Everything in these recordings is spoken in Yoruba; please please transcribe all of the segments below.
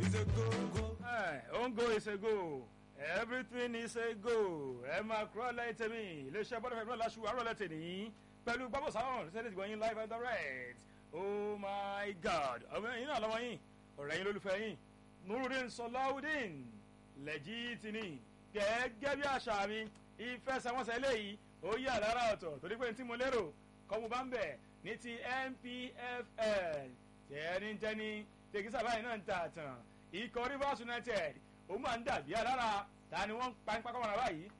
is a go-go. ongo is a go everything is a go ẹ máa kúrò lẹ́yìn tèmi iléeṣẹ́ bọ́dọ̀ fẹ́ẹ́ lọ́la ṣùgbọ́n àrò lẹ́tẹ̀ ní pẹ̀lú gbàgbọ́ sáwọn ṣẹ́ni tìgbọ́n yín live and direct oh my god ọmọ yín náà lọ́wọ́ yín ọ̀rẹ́ yín lólùfẹ́ yín nurudin sọláwùdín lẹ́jìtìní gẹ́gẹ́ bí àṣà mi ìfẹsẹ̀wọnsẹ̀ eléyìí ó yà lára ọ̀tọ̀ torí pé tí mo lérò kọ́ mo bá ń bẹ̀ ní ti npfl tẹ́nitẹ́ni tẹ̀gísà báyìí náà ń ta àtàn ikọ̀ rivers united ó máa ń dàbí alára ta ni wọ́n ń pa ń pa kọ́mọ́ra báyìí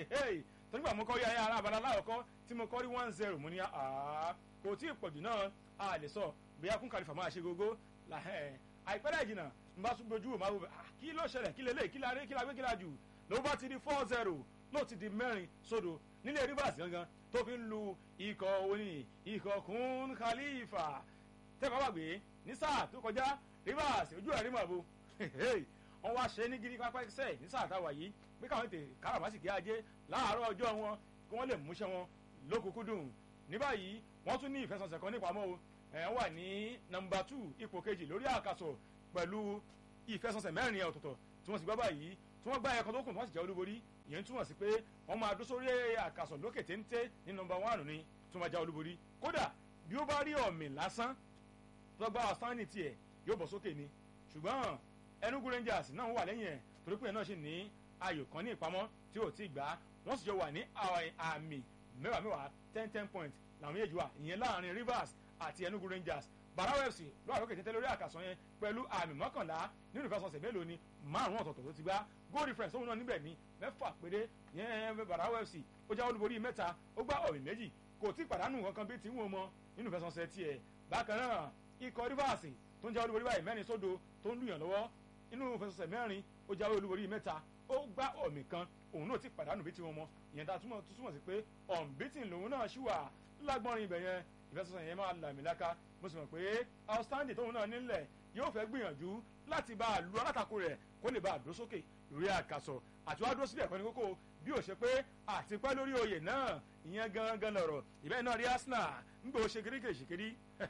tó nígbà mo kọ́ rí ayé ara abala láwọ̀kọ́ tí mo kọ́ rí one zero mo ní àá kò tí ì pọ̀jù náà a lè sọ bóyá kún kàlífà máa ṣe gógó àìpẹ́ dẹ̀ jìnnà n bá tún gbójú wò máa wò bẹ́ẹ̀ kí ló ṣẹlẹ̀ kí lélẹ̀ kí la rí kí la gbé kí la jù ló bá ti di four zero ló ti di mẹ́rin sódò nílé rivers gangan tó fi ń lu ikọ̀ oní ikọ̀ kún khalifa tẹ́kọ̀ bá gbé ní sáà tó kọjá rivers ojú ẹ̀ rí mọ̀ bó wọ́n wá ṣe ní gírí pápá ẹsẹ̀ ní sáà táwa yìí pé káwọn tè káràmásìkí ajé láàárọ̀ ọjọ́ wọn kí wọ́n lè múṣẹ́ wọn lókùnkúndùn ní báyìí wọ́n tún ní ìfẹsọ̀nsẹ̀ kan nípamọ́ o ẹ̀ wà ní nọmba two ipò kejì lórí àkàsọ̀ pẹ̀lú ìfẹsọ̀nsẹ̀ mẹ́rin ọ̀tọ̀ọ̀tọ̀ tí wọ́n ti gbá báyìí tí wọ́n gbá ẹ̀kọ́ tó kù tí wọ́n sì jẹ́ olúborí ìyẹn túmọ̀ sí pé wọ́n máa dó sórí àkàsọ̀ lókè téńté ní nọmba one ni tí wọ́n máa já olúborí kódà bí ó bá rí ọ̀mì lásán tó gbá ọ̀sánì tiẹ̀ yóò bọ̀ sókè ni ṣùgbọ́n enugu rangers náà wà lẹ́yìn ẹ̀ torí pé náà ṣì ní ayò kan ní ìpamọ́ tí ò tí gbà wọ́n sì jọ wà ní àmì mẹ́wàá mẹ́wàá ten ten point làwọn méjèèjì wà ìyẹn láàrin rivers àti enugu rangers barawa fc ló àlókè tẹ́tẹ́ lórí àkàsọ̀ yẹn pẹ̀lú àmì mọ́kànlá nínú ìfẹsọ̀sẹ̀ mélòó ni márùn ọ̀tọ̀ọ̀tọ̀ tó ti gbá goal difference òun náà níbẹ̀ ní mẹ́fà péré yẹn barawa fc ó já olúborí mẹ́ta ó gbá ọ̀mì méjì kò tí pàdánù kankan bí tí ń wọ́n mọ nínú ìfẹsọ̀sẹ̀ tiẹ̀ bákan náà ikọ̀ rivers tó ń já olúborí báyìí mẹ́rin sódo tó ń lùyàn lọ́wọ́ inú ìfẹsọ̀sẹ̀ mẹ́rin ó jáwé olúborí mẹ́ta ó gbá ọ̀mì kan òun náà ti pàdánù bí tiwọn mọ ìyẹn tá a túmọ̀ tó túmọ̀ sí pé ọ̀nbítìn lòun náà ṣì wà lágbọ́nrin ibẹ̀ yẹn ìfẹsọ̀sẹ̀ yẹn máa làmì láká mo sì mọ̀ pé outstanding tóun náà nílẹ̀ yóò fẹ́ gbìyànjú láti bá a lu alátakò rẹ̀ kó lè bá a dúró sókè lórí àkàsọ̀ àti wàá dúró síbẹ̀ kọ́ni kókó bí ó ṣe pé àtipẹ́ lórí oyè náà ìyẹn gangan lọ̀rọ̀ ìbẹ́ náà rí arsenal ń gbé o ṣe kiri kèṣì kiri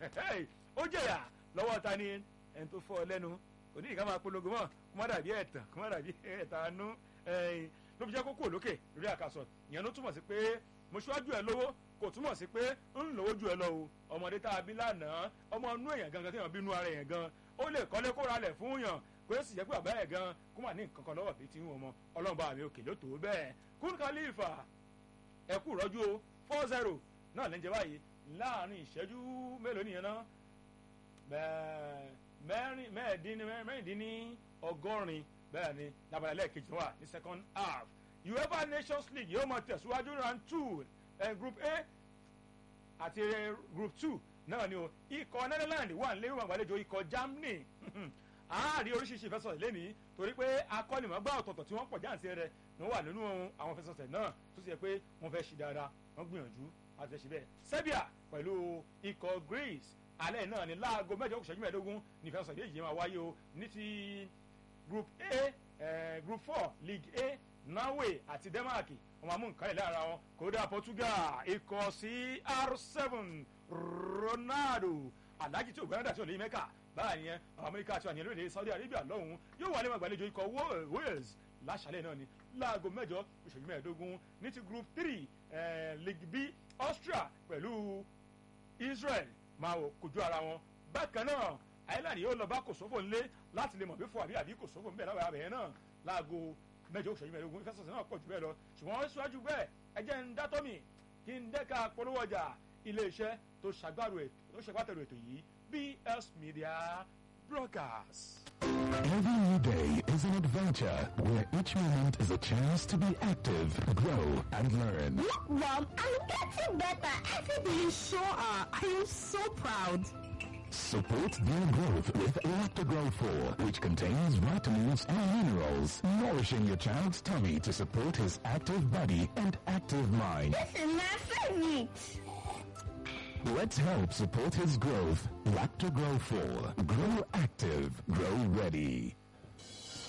ó jẹ̀yà lọ́wọ́ ta ni ẹni tó fọ́ ọ lẹ́nu òní ìka máa polongo mọ́ kó má dàbí ẹ̀tàn kó má dàbí ẹ̀tànú ló fi jẹ́ kókó lókè lórí àkàsọ̀ ìyẹn ló túmọ̀ sí pé mo ṣíwájú ẹ lówó kò túmọ̀ sí pé ń lówó ju ẹ lọ o ọmọdé tá a bí lánàá ọmọ inú èèyàn gangan téèyàn bí inú ara èèyàn gan ó lè kọ́lé kó ralẹ̀ fún yàn kó sì jẹ́ pé bàbá ẹ̀ gan kó má ní nǹkan kan lọ́wọ́ bí ti ń wọ̀ mọ́ ọlọ́run bá mi òkè ló tó bẹ́ẹ̀ kún kálífà ẹ kú rọ́jú o four zero náà lè ń jẹ báyìí láàrin ìṣẹ́jú mélòó nìyẹn náà mẹ́rin mẹ́rìndínní ọgọ́rin bẹ́ẹ̀ ni labalẹ̀ lẹ́ẹ̀kejì wà ní second half uefa nations league yóò máa tẹ̀síwájú round two uh, group a àti uh, group two náà ni o ikọ̀ netherlands wà nílé wọn àgbàlejò ikọ̀ germany àárí oríṣiríṣi ìfẹsọ̀sẹ̀ lẹ́nìí torí pé akọ́nìmọ̀gbà ọ̀tọ̀ọ̀tọ̀ tí wọ́n pọ̀ jáǹtì rẹ̀ ni wọ́n wà nínú àwọn ìfẹsọ̀sẹ̀ náà tó sì yẹ pé wọ́n fẹ́ ṣe dáadáa wọ́n gbìyànjú àti ẹ̀ṣẹ̀ bẹ́ẹ̀ serbia pẹ̀lú ikọ̀ greece alẹ́ náà ni láago mẹ́jọ kò ṣẹ́jú mẹ́ẹ̀ẹ́dógún ní ìfẹsọ̀sẹ̀ méjì máa wáyé o ní ti group a eh, group four league a norway àti denmark wọn mú nǹkan ìlera wọn kódà portugal ikọ̀ cr7 ronaldo alájí tí ò gbẹ́rẹ́dà tí ò lè mẹ́kà báyìí yẹn amẹ́ríkà àti àníyàn lóde saudi arabia lọ́hùn yóò wà ní ìgbàlejò ikọ̀ wales láṣálẹ̀ náà ni láago mẹ́jọ ìṣẹ́jú mẹ́ẹ̀ẹ́dógún ní ti group three eh, league b austria pẹ̀lú israel máa wò kojú ara wọn bákan náà ireland yóò lọ bá kòsófò ńlé láti lè mọ̀ bí fún àbí àbí kòsófò ńbẹ láwọn abẹ́yẹn náà láago mẹ́jọ òṣèlú mẹ́ẹ̀ẹ́dógún ìfẹsọ̀sẹ̀ náà pọ̀ jù bẹ́ẹ̀ lọ ṣùgbọ́n síwájú bẹ́ẹ̀ ẹ jẹ́ ń dátọ́ mi kí n dẹ́ka polówó ọjà iléeṣẹ́ tó ṣàgbàrò ètò tó ṣàgbàtẹ̀rò ètò yìí bs media broadcast. Every new day is an adventure where each moment is a chance to be active, grow, and learn. Look, Mom, I'm getting better every day. You sure are. I am so proud. Support their growth with Lactogrow 4, which contains vitamins and minerals, nourishing your child's tummy to support his active body and active mind. This is my favorite. Let's help support his growth. Lactogrow 4. Grow active. Grow ready.